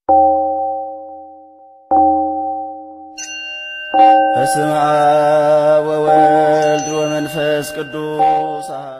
በስመ አብ ወወልድ ወመንፈስ ቅዱስ አሐዱ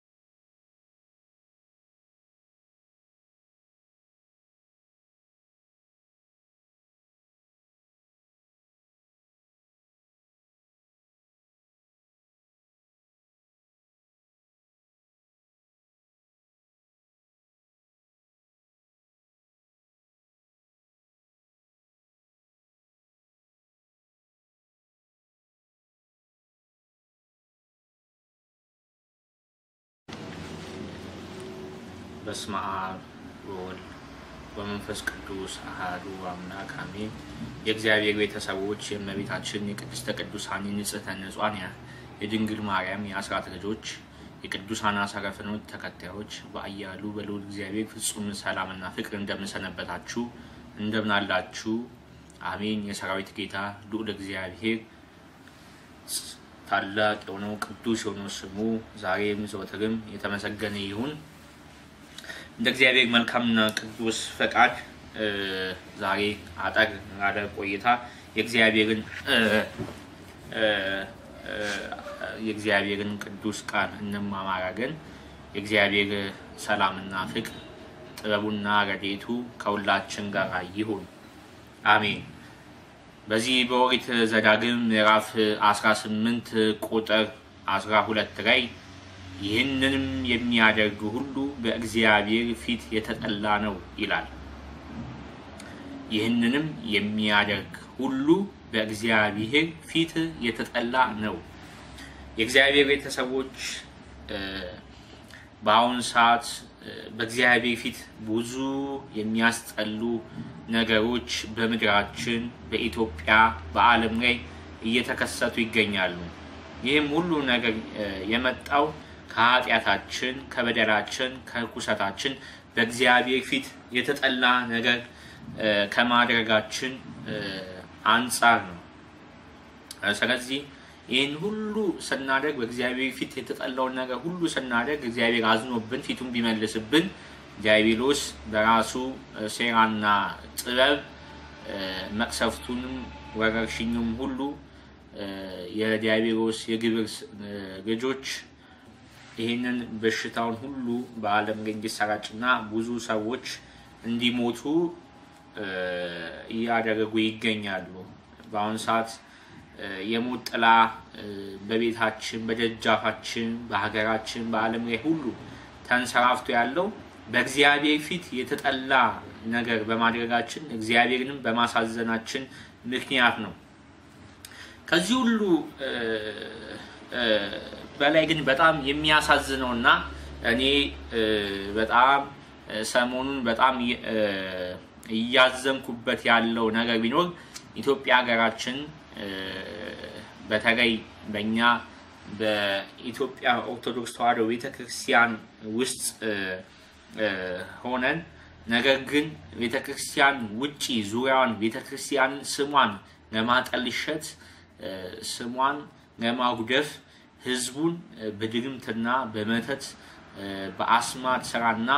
በስመ አብ ወወልድ ወመንፈስ ቅዱስ አሐዱ አምላክ አሜን። የእግዚአብሔር ቤተሰቦች የእመቤታችን የቅድስተ ቅዱሳን የንጽሕተ ንጹሐን የድንግል ማርያም የአስራት ልጆች የቅዱሳን አሰረ ፍኖት ተከታዮች በአያሉ በልዑል እግዚአብሔር ፍጹም ሰላምና ፍቅር እንደምንሰነበታችሁ እንደምናላችሁ አሜን። የሰራዊት ጌታ ልዑል እግዚአብሔር ታላቅ የሆነው ቅዱስ የሆነው ስሙ ዛሬም ዘወትርም የተመሰገነ ይሁን። እንደ እግዚአብሔር መልካምና ቅዱስ ፈቃድ ዛሬ አጠር ያለ ቆይታ የእግዚአብሔርን የእግዚአብሔርን ቅዱስ ቃል እንማማራለን። የእግዚአብሔር ሰላምና ፍቅር ጥበቡና ረድኤቱ ከሁላችን ጋር ይሁን አሜን። በዚህ በኦሪት ዘዳግም ምዕራፍ 18 ቁጥር 12 ላይ ይህንንም የሚያደርግ ሁሉ በእግዚአብሔር ፊት የተጠላ ነው ይላል። ይህንንም የሚያደርግ ሁሉ በእግዚአብሔር ፊት የተጠላ ነው። የእግዚአብሔር ቤተሰቦች በአሁኑ ሰዓት በእግዚአብሔር ፊት ብዙ የሚያስጠሉ ነገሮች በምድራችን፣ በኢትዮጵያ፣ በዓለም ላይ እየተከሰቱ ይገኛሉ። ይህም ሁሉ ነገር የመጣው ከኃጢአታችን፣ ከበደላችን፣ ከርኩሰታችን በእግዚአብሔር ፊት የተጠላ ነገር ከማድረጋችን አንጻር ነው። ስለዚህ ይህን ሁሉ ስናደርግ በእግዚአብሔር ፊት የተጠላውን ነገር ሁሉ ስናደርግ እግዚአብሔር አዝኖብን ፊቱን ቢመልስብን ዲያብሎስ በራሱ ሴራና ጥበብ መቅሰፍቱንም ወረርሽኙም ሁሉ የዲያብሎስ የግብር ልጆች ይህንን በሽታውን ሁሉ በዓለም ላይ እንዲሰራጭና ብዙ ሰዎች እንዲሞቱ እያደረጉ ይገኛሉ። በአሁኑ ሰዓት የሞት ጥላ በቤታችን፣ በደጃፋችን፣ በሀገራችን፣ በዓለም ላይ ሁሉ ተንሰራፍቶ ያለው በእግዚአብሔር ፊት የተጠላ ነገር በማድረጋችን እግዚአብሔርንም በማሳዘናችን ምክንያት ነው። ከዚህ ሁሉ በላይ ግን በጣም የሚያሳዝነው እና እኔ በጣም ሰሞኑን በጣም እያዘንኩበት ያለው ነገር ቢኖር ኢትዮጵያ ሀገራችን በተለይ በእኛ በኢትዮጵያ ኦርቶዶክስ ተዋሕዶ ቤተክርስቲያን ውስጥ ሆነን ነገር ግን ቤተክርስቲያን ውጪ ዙሪያዋን ቤተክርስቲያንን ስሟን ለማጠልሸት ስሟን ለማጉደፍ ህዝቡን በድግምትና በመተት በአስማት ስራና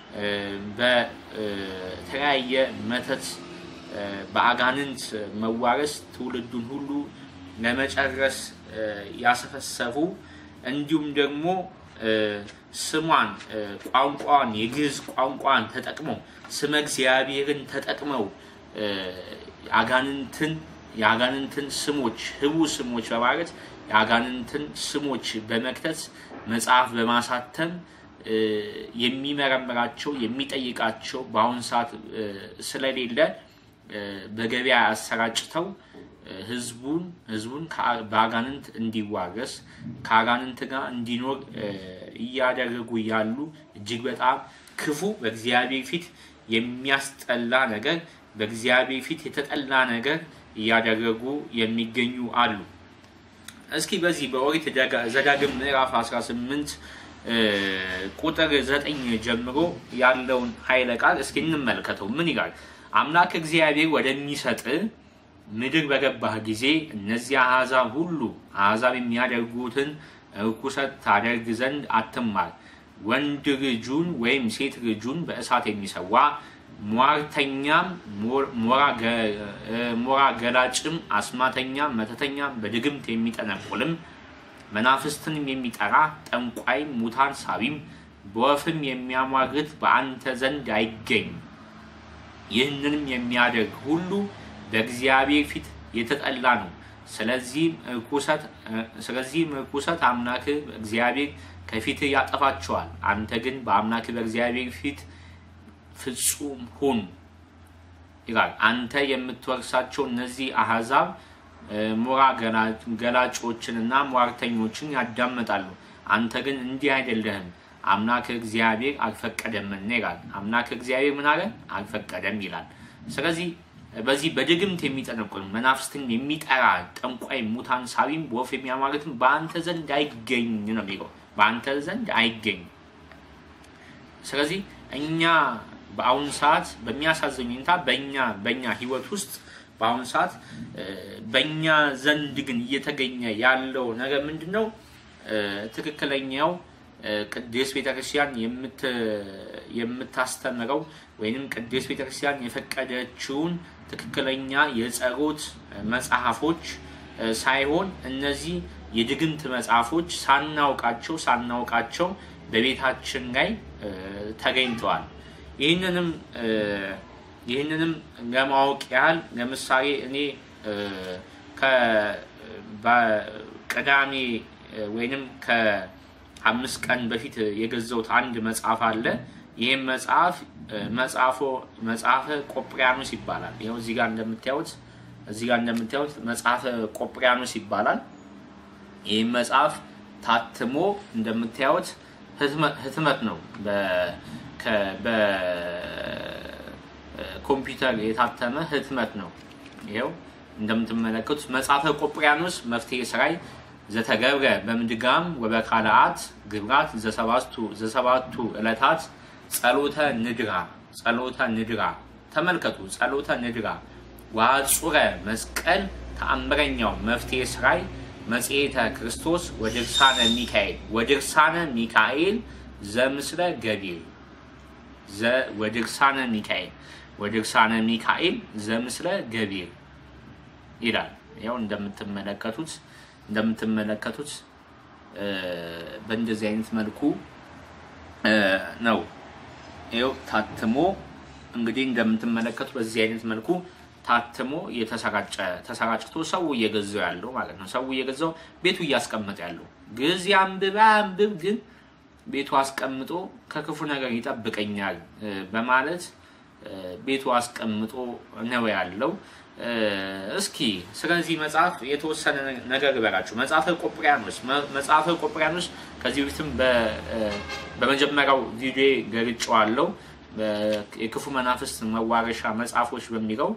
በተለያየ መተት በአጋንንት መዋረስ ትውልዱን ሁሉ ለመጨረስ ያሰፈሰፉ እንዲሁም ደግሞ ስሟን ቋንቋን የግዕዝ ቋንቋን ተጠቅመው ስመ እግዚአብሔርን ተጠቅመው አጋንንትን የአጋንንትን ስሞች ህቡ ስሞች በማለት የአጋንንትን ስሞች በመክተት መጽሐፍ በማሳተም የሚመረምራቸው የሚጠይቃቸው በአሁኑ ሰዓት ስለሌለ በገበያ አሰራጭተው ህዝቡን ህዝቡን በአጋንንት እንዲዋረስ ከአጋንንት ጋር እንዲኖር እያደረጉ ያሉ እጅግ በጣም ክፉ በእግዚአብሔር ፊት የሚያስጠላ ነገር በእግዚአብሔር ፊት የተጠላ ነገር እያደረጉ የሚገኙ አሉ። እስኪ በዚህ በኦሪት ዘዳግም ምዕራፍ 18 ቁጥር ዘጠኝ ጀምሮ ያለውን ኃይለ ቃል እስኪ እንመልከተው። ምን ይላል? አምላክ እግዚአብሔር ወደሚሰጥ ምድር በገባህ ጊዜ እነዚያ አሕዛብ ሁሉ አሕዛብ የሚያደርጉትን ርኩሰት ታደርግ ዘንድ አትማር። ወንድ ልጁን ወይም ሴት ልጁን በእሳት የሚሰዋ ሟርተኛም ሞራ ገላጭም አስማተኛም መተተኛም በድግምት የሚጠነቁልም መናፍስትንም የሚጠራ ጠንቋይም ሙታን ሳቢም በወፍም የሚያሟግት በአንተ ዘንድ አይገኝ። ይህንንም የሚያደርግ ሁሉ በእግዚአብሔር ፊት የተጠላ ነው። ስለዚህም ርኩሰት አምላክ እግዚአብሔር ከፊት ያጠፋቸዋል። አንተ ግን በአምላክ በእግዚአብሔር ፊት ፍጹም ሁን ይላል። አንተ የምትወርሳቸው እነዚህ አሕዛብ ሞራ ገላጮችንና ሟርተኞችን ያዳምጣሉ። አንተ ግን እንዲህ አይደለህም፣ አምላክ እግዚአብሔር አልፈቀደምና ይላል። አምላክ እግዚአብሔር ምን አለ? አልፈቀደም ይላል። ስለዚህ በዚህ በድግምት የሚጠነቁል መናፍስትን የሚጠራ ጠንቋይ፣ ሙታን ሳቢም በወፍ የሚያማርትም በአንተ ዘንድ አይገኝ ነው የሚለው። በአንተ ዘንድ አይገኝ። ስለዚህ እኛ በአሁኑ ሰዓት በሚያሳዝን ሁኔታ በእኛ በእኛ ህይወት ውስጥ በአሁኑ ሰዓት በእኛ ዘንድ ግን እየተገኘ ያለው ነገር ምንድን ነው? ትክክለኛው ቅድስት ቤተክርስቲያን የምታስተምረው ወይንም ቅድስት ቤተክርስቲያን የፈቀደችውን ትክክለኛ የጸሎት መጽሐፎች ሳይሆን እነዚህ የድግምት መጽሐፎች ሳናውቃቸው ሳናውቃቸው በቤታችን ላይ ተገኝተዋል። ይህንንም ይህንንም ለማወቅ ያህል ለምሳሌ እኔ ቅዳሜ ወይንም ከአምስት ቀን በፊት የገዛሁት አንድ መጽሐፍ አለ። ይህም መጽሐፍ መጽሐፎ መጽሐፈ ቆጵሪያኖስ ይባላል። ይኸው እዚህ ጋር እንደምታዩት እዚህ ጋር እንደምታዩት መጽሐፈ ቆጵሪያኖስ ይባላል። ይህም መጽሐፍ ታትሞ እንደምታዩት ህትመት ነው። በኮምፒውተር የታተመ ህትመት ነው። ይኸው እንደምትመለከቱት መጽሐፈ ቆጵሪያኖስ መፍትሔ ሥራይ ዘተገብረ በምድጋም ወበካልአት ግብራት ዘሰባቱ ዕለታት ጸሎተ ንድራ ጸሎተ ንድራ ተመልከቱ። ጸሎተ ንድራ ዋጹረ መስቀል ተአምረኛው መፍትሔ ሥራይ መጽሔተ ክርስቶስ ወድርሳነ ሚካኤል ወድርሳነ ሚካኤል ዘምስለ ገቢር ወድርሳነ ሚካኤል ወድርሳነ ሚካኤል ዘምስለ ገቢር ይላል። ያው እንደምትመለከቱት እንደምትመለከቱት በእንደዚህ አይነት መልኩ ነው ይኸው ታትሞ እንግዲህ እንደምትመለከቱ በዚህ አይነት መልኩ ታትሞ የተሰራጨ ተሰራጭቶ ሰው እየገዛው ያለው ማለት ነው። ሰው እየገዛው ቤቱ እያስቀመጠ ያለው ግዕዝ አንብባ አንብብ ግን ቤቱ አስቀምጦ ከክፉ ነገር ይጠብቀኛል በማለት ቤቱ አስቀምጦ ነው ያለው። እስኪ ስለዚህ መጽሐፍ የተወሰነ ነገር ልበላችሁ። መጽሐፈ ቆጵሪያኖስ መጽሐፈ ቆጵሪያኖስ ከዚህ በፊትም በመጀመሪያው ቪዲዮ ገልጬዋለሁ። የክፉ መናፍስት መዋረሻ መጽሐፎች በሚለው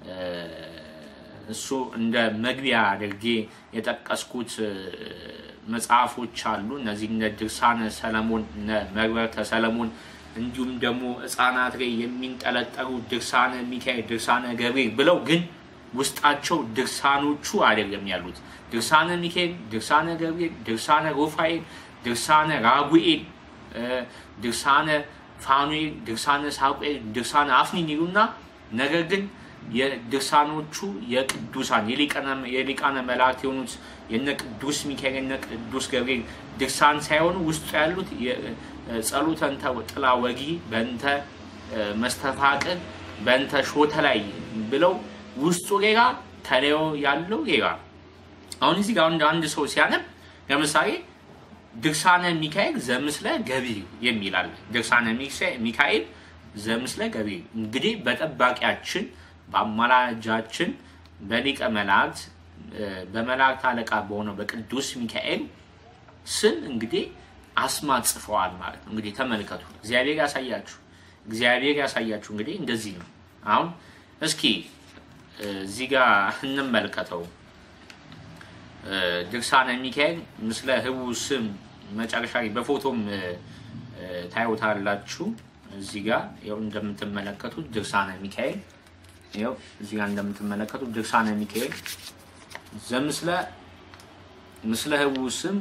እሱ እንደ መግቢያ አድርጌ የጠቀስኩት መጽሐፎች አሉ። እነዚህ እነ ድርሳነ ሰለሞን፣ እነ መግበርተ ሰለሞን እንዲሁም ደግሞ ሕፃናት ላይ የሚንጠለጠሉ ድርሳነ ሚካኤል፣ ድርሳነ ገብርኤል ብለው ግን ውስጣቸው ድርሳኖቹ አይደለም ያሉት። ድርሳነ ሚካኤል፣ ድርሳነ ገብርኤል፣ ድርሳነ ሩፋኤል፣ ድርሳነ ራጉኤል፣ ድርሳነ ፋኑኤል፣ ድርሳነ ሳቁኤል፣ ድርሳነ አፍኒን ይሉና ነገር ግን የድርሳኖቹ የቅዱሳን የሊቃነ መላእክት የሆኑት የነ ቅዱስ ሚካኤል የነ ቅዱስ ገብርኤል ድርሳን ሳይሆኑ ውስጡ ያሉት ጸሎተ እንተ ጥላ ወጊ በእንተ መስተፋቅር በእንተ ሾተ ላይ ብለው ውስጡ ሌላ ተለዮ ያለው ሌላ። አሁን እዚህ ጋር እንደ አንድ ሰው ሲያነብ ለምሳሌ ድርሳነ ሚካኤል ዘምስለ ገቢር የሚል አለ። ድርሳነ ሚካኤል ዘምስለ ገቢር እንግዲህ በጠባቂያችን በአማላጃችን በሊቀ መላእክት በመላእክት አለቃ በሆነው በቅዱስ ሚካኤል ስም እንግዲህ አስማት ጽፈዋል ማለት ነው። እንግዲህ ተመልከቱ። እግዚአብሔር ያሳያችሁ፣ እግዚአብሔር ያሳያችሁ። እንግዲህ እንደዚህ ነው። አሁን እስኪ እዚህ ጋር እንመልከተው። ድርሳነ ሚካኤል ምስለ ህቡ ስም መጨረሻ ላይ በፎቶም ታዩታላችሁ። እዚህ ጋር ያው እንደምትመለከቱት ድርሳነ ሚካኤል ያው እዚህ ጋር እንደምትመለከቱት ድርሳነ ሚካኤል ዘምስለ ምስለ ህቡ ስም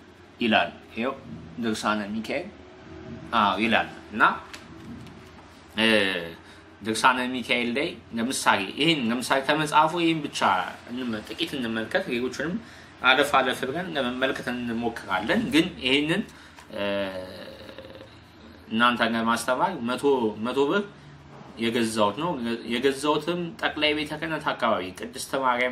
ይላል። ይኸው ድርሳነ ሚካኤል አዎ ይላል እና ድርሳነ ሚካኤል ላይ ለምሳሌ ይህን ለምሳሌ ከመጽሐፉ ይህን ብቻ ጥቂት እንመልከት። ሌሎቹንም አለፍ አለፍ ብለን ለመመልከት እንሞክራለን። ግን ይህንን እናንተ ለማስተማር መቶ መቶ ብር የገዛሁት ነው። የገዛሁትም ጠቅላይ ቤተ ክህነት አካባቢ ቅድስተ ማርያም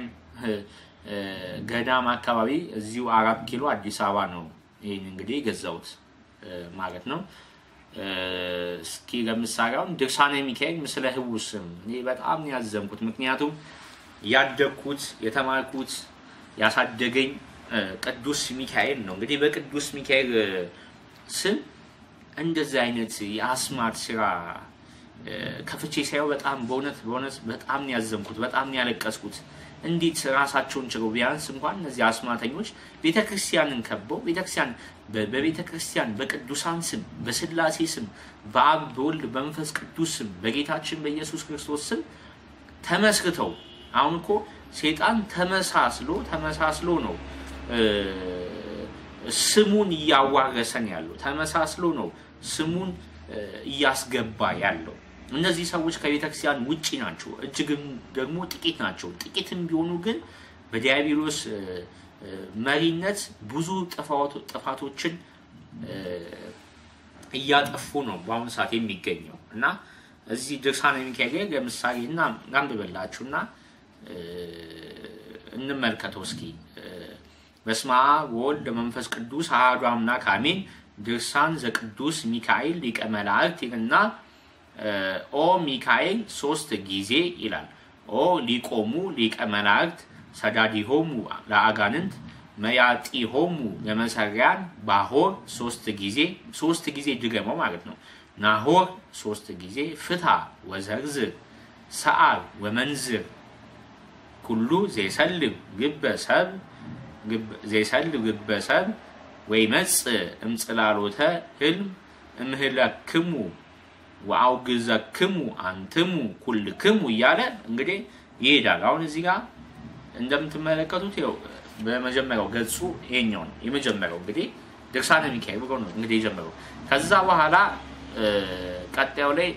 ገዳም አካባቢ እዚሁ አራት ኪሎ አዲስ አበባ ነው። ይህን እንግዲህ የገዛሁት ማለት ነው። እስኪ ለምሳሌ አሁን ድርሳነ ሚካኤል ምስለ ህቡዕ ስም እኔ በጣም ነው ያዘንኩት። ምክንያቱም ያደግኩት የተማርኩት ያሳደገኝ ቅዱስ ሚካኤል ነው። እንግዲህ በቅዱስ ሚካኤል ስም እንደዚህ አይነት የአስማት ስራ ከፍቼ ሳየው በጣም በእውነት በእውነት በጣም ነው ያዘንኩት፣ በጣም ነው ያለቀስኩት። እንዴት ራሳቸውን ችለው ቢያንስ እንኳን እነዚህ አስማተኞች ቤተ ክርስቲያንን ከበው ቤተክርስቲያን በቤተ ክርስቲያን በቅዱሳን ስም በስላሴ ስም በአብ በወልድ በመንፈስ ቅዱስ ስም በጌታችን በኢየሱስ ክርስቶስ ስም ተመስርተው አሁን እኮ ሴጣን ተመሳስሎ ተመሳስሎ ነው ስሙን እያዋረሰን ያለው ተመሳስሎ ነው ስሙን እያስገባ ያለው። እነዚህ ሰዎች ከቤተ ክርስቲያን ውጪ ናቸው፣ እጅግም ደግሞ ጥቂት ናቸው። ጥቂትም ቢሆኑ ግን በዲያብሎስ መሪነት ብዙ ጥፋቶችን እያጠፉ ነው በአሁኑ ሰዓት የሚገኘው እና እዚህ ድርሳነ ሚካኤል ለምሳሌ እና ላንብበላችሁ እና እንመልከተው እስኪ። በስመ አብ ወወልድ ወመንፈስ ቅዱስ አሐዱ አምላክ አሜን። ድርሳን ዘቅዱስ ሚካኤል ሊቀ መላእክት ይልና ኦ ሚካኤል ሶስት ጊዜ ይላል። ኦ ሊቆሙ ሊቀ መላእክት ሰዳዲሆሙ ለአጋንንት መያጢሆሙ ለመሰሪያን ባሆር ሶስት ጊዜ ሶስት ጊዜ ድገመው ማለት ነው። ናሆር ሶስት ጊዜ ፍታ ወዘርዝር ሰአር ወመንዝር ኩሉ ዘይሰልብ ግበ ሰብ ዘይሰልብ ግበ ሰብ ወይ መጽ እምጽላሎተ ህልም እምህለክሙ ወአውግዘክሙ አንትሙ ኩልክሙ እያለ እንግዲህ ይሄዳል። አሁን እዚህ ጋር እንደምትመለከቱት ው በመጀመሪያው ገጹ ይሄኛው ነው። የመጀመሪያው እንግዲህ ድርሳነ ሚካኤል ብሎ ነው እንግዲህ የጀመረው። ከዛ በኋላ ቀጣዩ ላይ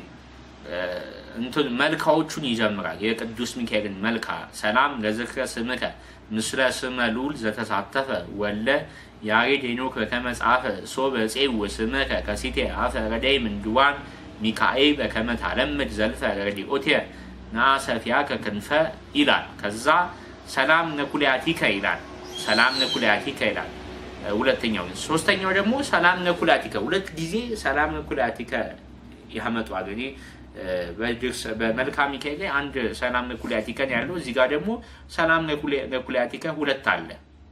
እንትን መልካዎቹን ይጀምራል። የቅዱስ ሚካኤልን መልካ ሰላም ለዝክረ ስምከ ምስለ ስመ ልዑል ዘተሳተፈ ወለ ያሬድ ሄኖክ በከመ ጻፈ ሶበ ፄው ስምከ ከሲቴ አፈ ረዳይ ምንድዋን ሚካኤል በከመ ታለምድ ዘልፈ ረዲኦቴ ናሰፊያከ ክንፈ ይላል። ከዛ ሰላም ነኩልያቲከ ይላል። ሰላም ነኩልያቲከ ይላል። ሁለተኛው ሶስተኛው ደግሞ ሰላም ነኩልያቲከ ሁለት ጊዜ ሰላም ነኩልያቲከ ያመጧል። እኔ በመልካ ሚካኤል ላይ አንድ ሰላም ነኩልያቲከን ያለው እዚህ ጋር ደግሞ ሰላም ነኩልያቲከ ሁለት አለ።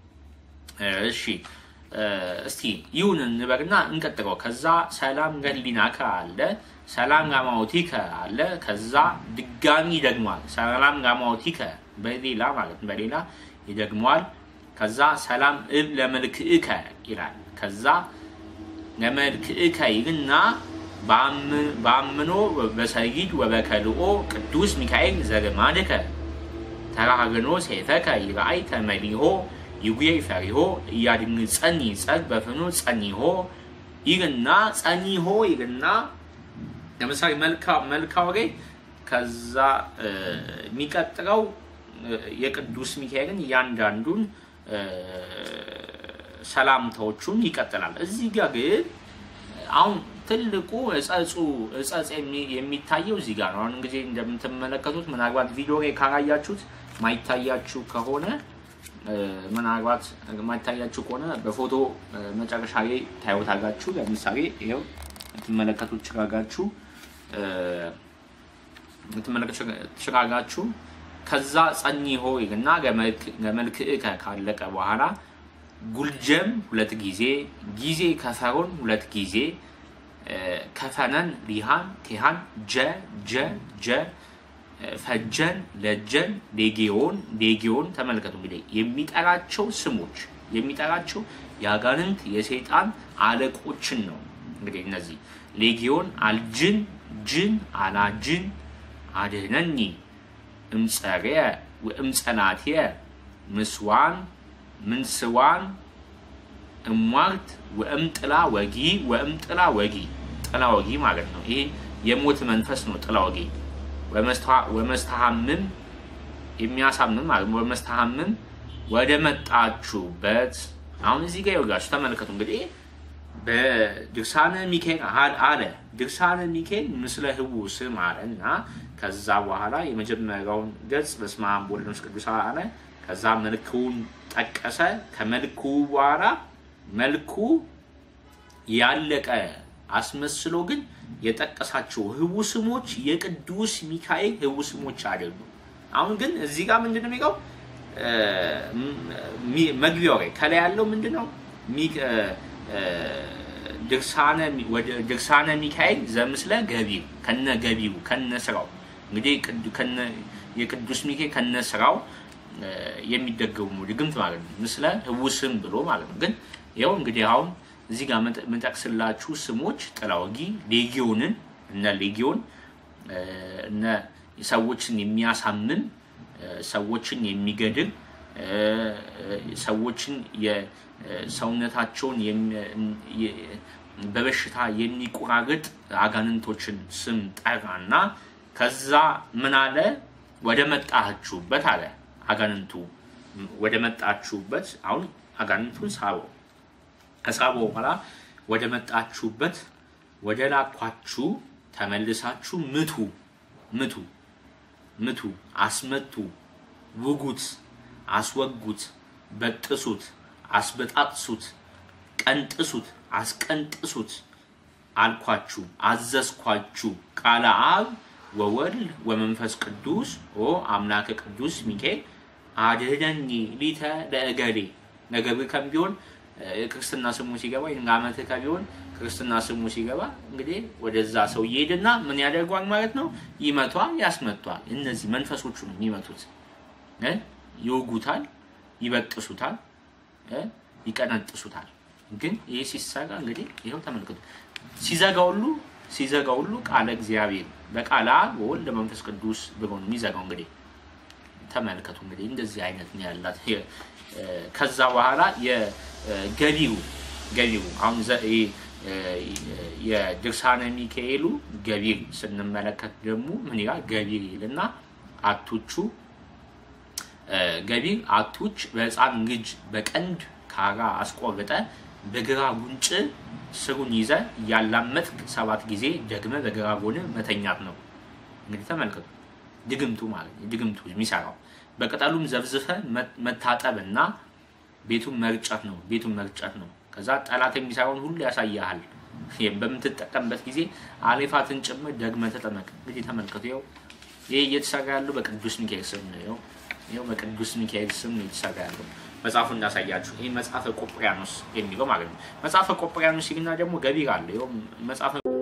እሺ እስቲ ይሁን እንበልና እንቀጥለው። ከዛ ሰላም ገሊናከ አለ፣ ሰላም ጋማዎቲከ አለ። ከዛ ድጋሚ ይደግሟል። ሰላም ጋማዎቲከ በሌላ ማለት በሌላ ይደግሟል። ከዛ ሰላም እብ ለመልክዕከ ይላል። ከዛ ለመልክዕከ ይልና በአምኖ በሰጊድ ወበከልኦ ቅዱስ ሚካኤል ዘገማድከ ተራግኖ ሴፈከ ይርአይ ተመሊሆ ይጉየይ ፈሪሆ እያድን ጸኒ ጸግ በፍኖ ጸኒሆ ይልና ጸኒሆ ይልና ለምሳሌ መልካው ላይ ከዛ የሚቀጥለው የቅዱስ ሚካኤልን እያንዳንዱን ሰላምታዎቹን ይቀጥላል። እዚህ ጋር ግን አሁን ትልቁ እጸጹ እጸጽ የሚታየው እዚህ ጋር ነው። አሁን እንግዲህ እንደምትመለከቱት ምናልባት ቪዲዮ ላይ ካላያችሁት ማይታያችሁ ከሆነ ምናልባት ማይታያችሁ ከሆነ በፎቶ መጨረሻ ላይ ታዩታላችሁ። ለምሳሌ ይኸው የምትመለከቱት ችጋጋችሁ የምትመለከቱት ችጋጋችሁ ከዛ ጸኒሆ እና ለመልክዕከ ካለቀ በኋላ ጉልጀም ሁለት ጊዜ ጊዜ ከፈሮን ሁለት ጊዜ ከፈነን ሊሃን ቴሃን ጀ ጀ ጀ ፈጀን ለጀን ሌጌዮን ሌጌዮን ተመልከቱ። እንግዲህ የሚጠራቸው ስሞች የሚጠራቸው የአጋንንት የሰይጣን አለቆችን ነው። እንግዲህ እነዚህ ሌጌዮን አልጅን ጅን አላጅን አድህነኒ እምጸርየ ወእምጸናትየ ምስዋን ምንስዋን እሟርት ወእምጥላ ወጊ ወእምጥላ ወጊ ጥላ ወጊ ማለት ነው። ይሄ የሞት መንፈስ ነው ጥላ ወጊ ወመስተሐምም የሚያሳምም ማለት ወመስተሐምም ወደ መጣችሁበት አሁን እዚህ ጋር ይወጋችሁ ተመልከቱ። እንግዲህ በድርሳነ ሚካኤል አለ ድርሳነ ሚካኤል ምስለ ህቡ ስም አለ እና ከዛ በኋላ የመጀመሪያውን ገጽ በስመ አብ ወወልድ ወመንፈስ ቅዱስ አለ። ከዛ መልኩን ጠቀሰ። ከመልኩ በኋላ መልኩ ያለቀ አስመስሎ ግን የጠቀሳቸው ህቡ ስሞች የቅዱስ ሚካኤል ህቡ ስሞች አይደሉም። አሁን ግን እዚህ ጋር ምንድን ነው የሚለው መግቢያው ላይ ከላይ ያለው ምንድን ነው ድርሳነ ሚካኤል ዘምስለ ገቢር ከነ ገቢሩ ከነ ስራው እንግዲህ የቅዱስ ሚካኤል ከነ ስራው የሚደገሙ ድግምት ማለት ነው። ምስለ ህቡ ስም ብሎ ማለት ነው። ግን ይኸው እንግዲህ አሁን እዚህ ጋር የምጠቅስላችሁ ስሞች ጥላወጊ ሌጊዮንን እነ ሌጊዮን እነ ሰዎችን የሚያሳምም ሰዎችን የሚገድል ሰዎችን ሰውነታቸውን በበሽታ የሚቆራርጥ አጋንንቶችን ስም ጠራና ከዛ ምን አለ? ወደ መጣችሁበት አለ። አጋንንቱ ወደ መጣችሁበት አሁን አጋንንቱን ሳበው። ከሳበው በኋላ ወደ መጣችሁበት ወደ ላኳችሁ ተመልሳችሁ ምቱ ምቱ ምቱ፣ አስመቱ፣ ውጉት፣ አስወጉት፣ በጥሱት፣ አስበጣጥሱት፣ ቀንጥሱት፣ አስቀንጥሱት አልኳችሁ፣ አዘዝኳችሁ። ቃለ አብ ወወልድ ወመንፈስ ቅዱስ ኦ አምላከ ቅዱስ ሚካኤል አድህነኒ ሊተ ለእገሌ ነገር ከም ቢሆን ክርስትና ስሙ ሲገባ ወይም ዓመት ከቢሆን ክርስትና ስሙ ሲገባ እንግዲህ ወደዛ ሰው ይሄድና ምን ያደርጓል ማለት ነው? ይመቷል፣ ያስመቷል። እነዚህ መንፈሶቹ ነው የሚመቱት። ይወጉታል፣ ይበጥሱታል፣ ይቀነጥሱታል። ግን ይህ ሲሰራ እንግዲህ ይኸው ተመልክቱ። ሲዘጋ ሁሉ ሲዘጋ ሁሉ ቃለ እግዚአብሔር በቃለ አብ ወወልድ መንፈስ ቅዱስ ብሎ ነው የሚዘጋው። እንግዲህ ተመልከቱ። እንግዲህ እንደዚህ አይነት ነው ያላት። ከዛ በኋላ የገቢሩ ገቢሩ አሁን የድርሳነ ሚካኤሉ ገቢር ስንመለከት ደግሞ ምን ይላል? ገቢር ይልና አቶቹ ገቢር አቶች በሕፃን ልጅ በቀንድ ካራ አስቆርጠ በግራ ጉንጭ ስሩን ይዘ እያላመጥክ ሰባት ጊዜ ደግመ በግራ ጎን መተኛት ነው። እንግዲህ ተመልከቱ፣ ድግምቱ ማለት ድግምቱ የሚሰራው በቅጠሉም ዘብዝፈ መታጠብ እና ቤቱን መርጨት ነው። ቤቱን መርጨት ነው። ከዛ ጠላት የሚሰራውን ሁሉ ያሳያሃል። በምትጠቀምበት ጊዜ አሌፋትን ጭምር ደግመ ተጠመቅ። እንግዲህ ተመልከቱ፣ ይኸው ይህ እየተሰራ ያለው በቅዱስ ሚካኤል ስም ነው። ይኸው በቅዱስ ሚካኤል ስም ነው የተሰራ ያለው። መጽሐፉ እንዳሳያችሁ ይህ መጽሐፈ ቆጵሪያኖስ የሚለው ማለት ነው። መጽሐፈ ቆጵሪያኖስ ሲልና ደግሞ ገቢር አለ። ይኸው መጽሐፈ